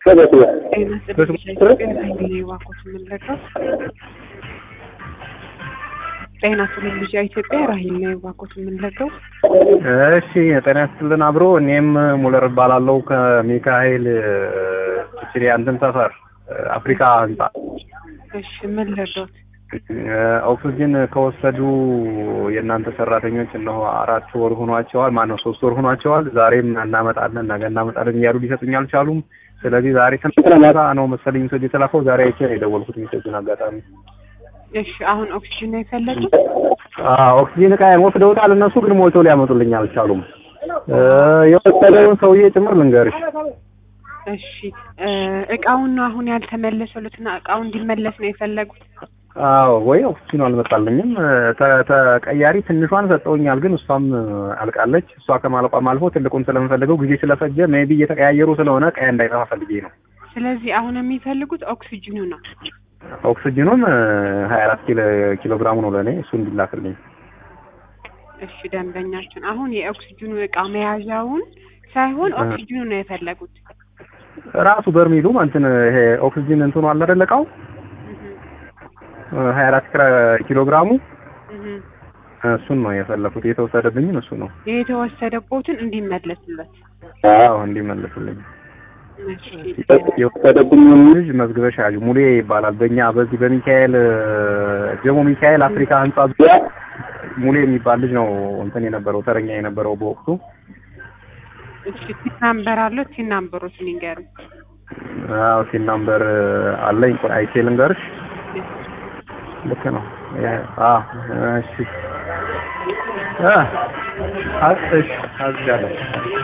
ጤና ይስጥልኝ ልጅ ኢትዮጵያ ራሂል ነው ባኮት የምንለገው። እሺ ጤና ይስጥልን አብሮ እኔም ሙለር እባላለሁ ከሚካኤል ችሪ አንተን ሰፈር አፍሪካ ህንጻ። እሺ ምን ልርዶት? ኦክሲጅን ከወሰዱ የእናንተ ሰራተኞች እነሆ አራት ወር ሆኗቸዋል። ማነው ሶስት ወር ሆኗቸዋል። ዛሬም እናመጣለን ነገ እናመጣለን እያሉ ሊሰጡኝ አልቻሉም። ስለዚህ ዛሬ ትናንትና ነው መሰለኝ ሜሴጅ የተላከው። ዛሬ አይቼ ነው የደወልኩት ሜሴጁን አጋጣሚ። እሺ አሁን ኦክሲጅን ነው የፈለጉት? አዎ ኦክሲጅን እቃዬን ወስደውታል። እነሱ ግን ሞልተው ሊያመጡልኝ አልቻሉም። የወሰደውን ሰውዬ ጭምር ልንገርሽ። እሺ እቃውን ነው አሁን ያልተመለሰሉትና እቃው እንዲመለስ ነው የፈለጉት? አዎ ወይ ኦክሲጅኑ አልመጣልኝም። ተቀያሪ ትንሿን ሰጠውኛል፣ ግን እሷም አልቃለች። እሷ ከማለቋም አልፎ ትልቁን ስለምፈልገው ጊዜ ስለፈጀ ሜቢ እየተቀያየሩ ስለሆነ ቀያ እንዳይጠፋ ፈልጌ ነው። ስለዚህ አሁን የሚፈልጉት ኦክሲጅኑ ነው። ኦክሲጅኑን ሀያ አራት ኪሎ ግራሙ ነው ለእኔ እሱ እንዲላክልኝ። እሺ ደንበኛችን አሁን የኦክሲጅኑ እቃ መያዣውን ሳይሆን ኦክሲጅኑ ነው የፈለጉት። ራሱ በርሚሉ እንትን ይሄ ኦክሲጅን እንትኑ አለ አይደል እቃው ሀያ አራት ኪሎ ግራሙ እሱን ነው የፈለኩት። የተወሰደብኝን እሱ ነው የተወሰደቦትን እንዲመለስለት። አዎ እንዲመለስልኝ። የወሰደብኝ ልጅ መዝግበሽ ያዡ ሙሌ ይባላል። በእኛ በዚህ በሚካኤል ጀሞ ሚካኤል አፍሪካ ህንጻ ዙሪያ ሙሌ የሚባል ልጅ ነው እንትን የነበረው ተረኛ የነበረው በወቅቱ። እሺ ቲን ናምበር አለው። ቲን ናምበሮችን ይንገሩኝ። አዎ ቲን ናምበር አለኝ። ቆይ አይቼ ልንገርሽ። ልክ ነው። አዎ እሺ አ እሺ አዝጋለሁ